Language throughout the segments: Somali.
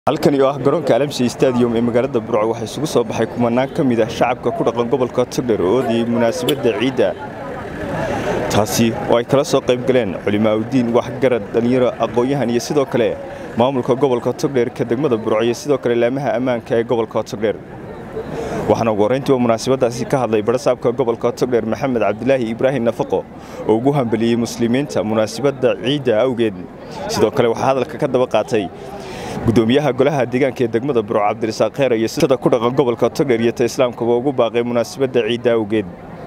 halkani oo ah garoonka alamsi stadium ee magaalada burco waxaa isugu soo baxay kumanaan ka mid ah shacabka ku dhaqan gobolka togdher oo oodayay munaasabadda ciidda taasi oo ay kala soo qayb galeen culimaaudiin waxgarad dhallinyaro aqoon-yahan iyo sidoo kale maamulka gobolka togdher ka degmada burco iyo sidoo kale laamaha ammaanka ee gobolka togdher waxaana ugu horrayntii oo munaasabaddaasi ka hadlay barasaabka gobolka togdher maxamed cabdilaahi ibraahim nafaqo oo ugu hambeliyey muslimiinta munaasabadda ciidda awgeed sidoo kale waxaa hadalka ka daba qaatay gudoomiyaha golaha deegaanka ee degmada burco cabdirasaaq kheer iyo sida ku dhaqan gobolka togdher iyo ta islaamkaba ugu baaqay munaasabadda ciidda awgeed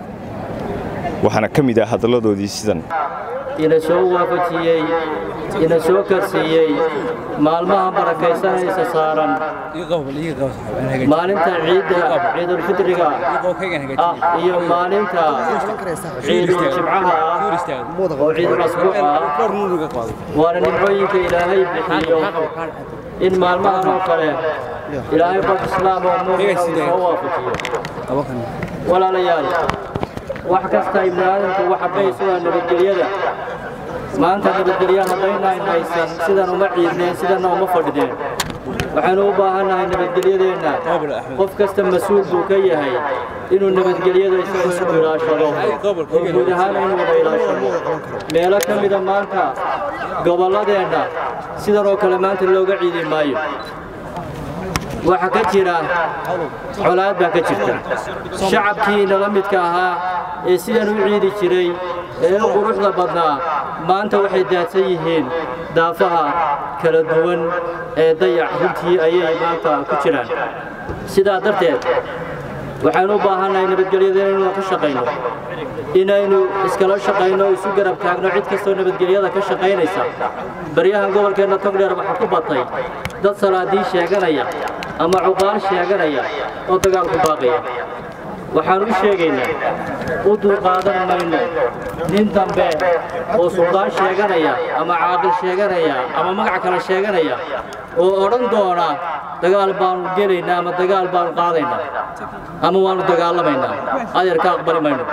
waxaana ka mid ah hadalladoodii sidan ina soo waafajiyey ina soo karsiiyey maalmaha barakaysanaysa saaran maalinta ciidda ciidulfidriga ah iyo maalinta ciidul jimcaha ah oo ciidul asbuuc ah waana nimcooyinka ilaahay bixiyo in maalmahan oo kale ilaahay qof islaam oo muumina uu soo waafajiyo walaalayaal wax kasta ibni aadamku waxa baysugaa nabadgelyada maanta nabadgelya haddaynaan haysan sidan uma ciidneen sidanna uma fadhideen waxaynu u baahannahay nabadgelyadeenna qof kasta mas-uul buu ka yahay inuu nabadgelyada isagu ilaashado oo guud ahaan inuu wada ilaashado meelo ka mida maanta gobolladeenna sidan oo kale maanta looga ciidi maayo waxaa ka jira colaad baa ka jirta shacabkii nala midka ahaa ee sidan u ciidi jiray ee u quruxda badnaa maanta waxay daadsan yihiin daafaha kala duwan ee dayac runtii ayay maanta ku jiraan sidaa darteed waxaynu u baahannahay nabadgelyada inaynu ka shaqayno inaynu iskala shaqayno isu garab taagno cid kastoo nabadgelyada ka shaqaynaysa baryahan gobolkeenna togdheer waxaa ku batay dad salaadii sheeganaya ama cuqaal sheeganaya oo dagaalku baaqaya waxaan u sheegaynaa u dulqaadan mayno nin dambe oo suldaan sheeganaya ama caaqil sheeganaya ama magac kale sheeganaya oo odhan doona dagaal baanu gelaynaa ama dagaal baanu qaadaynaa ama waannu dagaalamaynaa adeer ka aqbali mayno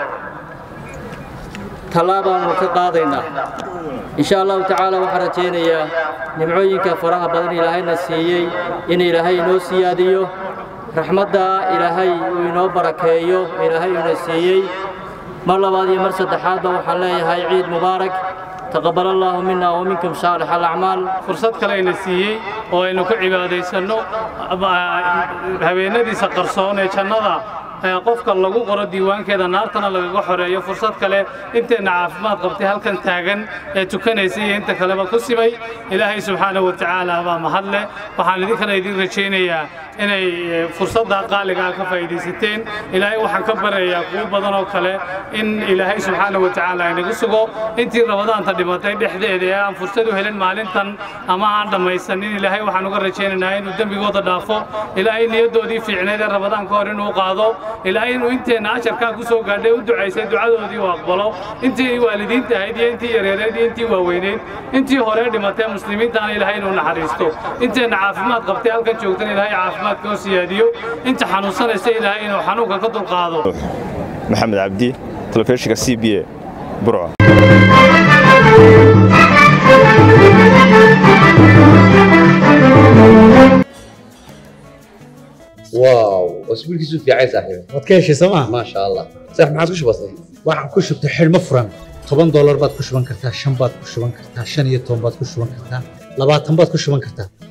tallaabaannu ka qaadaynaa insha allahu tacaala waxaan rajaynayaa nimcooyinka faraha badan ilaahayna siiyey in ilaahay inoo siyaadiyo raxmadda ilaahay uu inoo barakeeyo ilaahay uuna siiyey mar labaad iyo mar saddexaadba waxaan leeyahay ciid mubaarak taqabbal allaahu mina wa minkum saalix alacmaal fursad kale ayna siiyey oo aynu ku cibaadaysanno habeenadiisa qarsoon ee jannada qofka lagu qoro diiwaankeeda naartana lagaga xoreeyo fursad kale inteenna caafimaad qabtay halkan taagan ee tukanaysa iyo inta kaleba ku simay ilaahay subxaanahu wa tacaala baa mahadleh waxaan idinkana idin rajaynayaa inay fursaddaa qaaligaa ka faa'iidaysateen ilaahay waxaan ka barayaa kuwo badan oo kale in ilaahay subxaanahu wa tacaala inagu sugo intii rabadaanta dhimatay dhexdeeda ee aan fursad u helin maalintan ama aan dhammaysanin ilaahay waxaan uga rajaynaynaa inuu dembigooda dhaafo ilaahay niyaddoodii fiicneed ee rabadaan ka hor inuu qaado ilaahay inuu inteenna ajarkaa ku soo gaadhay u ducaysay ducadoodii uu aqbalo intii waalidiinta ahayd iyo intii yareereed iyo intii waaweyneyd intii hore dhimatee muslimiintaana ilaahay inuu naxariisto inteenna caafimaad qabtay halkan joogtan ilaahay caafimaadka oo siyaadiyo inta xanuunsanaysa ilaahay inuu xanuunka ka dulqaado maxamed cabdi telefishinka c b a burco واو اسبوع كيسو في عايز صاحبي waad ka heshay sooma ما شاء الله صح ما عاد وش بصي waxaan ku shubtay xidhmo furan toban doolar baad ku shuban kartaa shan baad ku shuban kartaa shan iyo toban baad ku shuban kartaa labaatan baad ku shuban kartaa